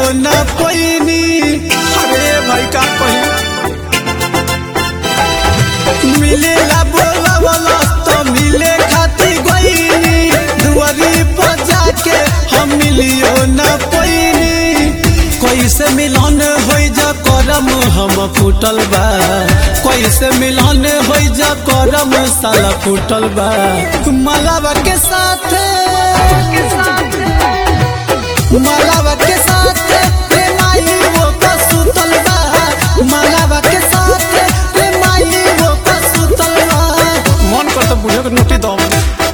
न पैनी अरे भाई का कही मिलेला बोला बोला तो मिले खाती गईनी दुआरी पर जाके हम मिलियो न पैनी कैसे मिलन हो जा करम हम फूटल बा कैसे मिलन हो जा करम साला फूटल बा मलावा के साथ मलावा के साथ प्रेमाई वो का सुतल बा मलावा के साथ प्रेमाई वो का सुतल बा मन कर तो बुझे के नोटी दो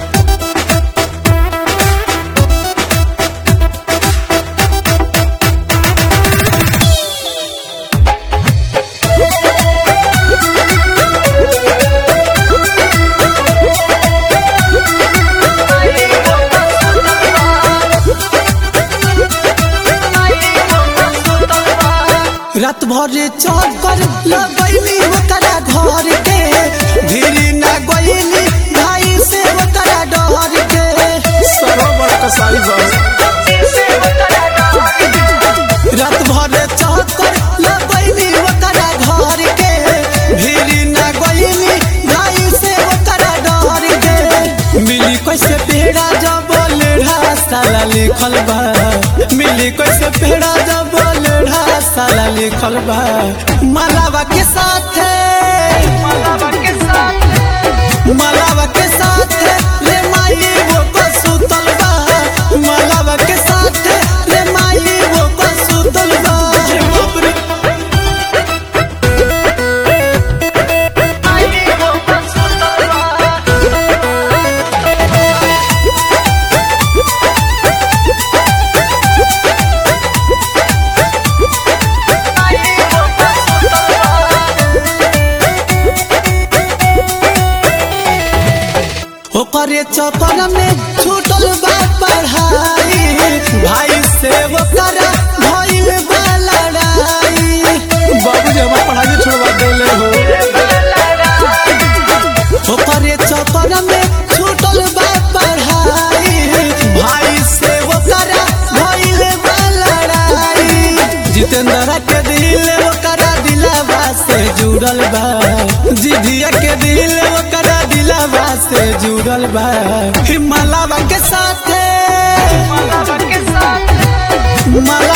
रात भर चक्कर लगैली ओकरा घर के धीरे ना गईली भाई से ओकरा डर के सरोवर कसाई बा रात भर चक्कर लगैली ओकरा घर के धीरे ना गईली भाई से ओकरा डर के मिली कैसे पेड़ा जब लेढ़ा साला लिखल बा मिली कैसे पेड़ा जब लेढ़ा साला लिखल बा मलावा के साथ मलावा के साथ रे माई वो को सुतल बा मलावा के साथ रे माई वो को सुतल बा बाप रे ओकरे चक्कर में छूटल बा पढ़ाई भाई से ओकरा भइल बा लड़ाई बाबूजी हमार पढ़ाई छोड़वा देले हो ओकरे चक्कर में छूटल बा पढ़ाई भाई से ओकरा भइल बा लड़ाई जितेंद्र के दिल ओकरा दिलवा से जुड़ल बा जिधिया के दिल ओकरा दिलवा से जुड़ल बा हिमालवा के साथ माला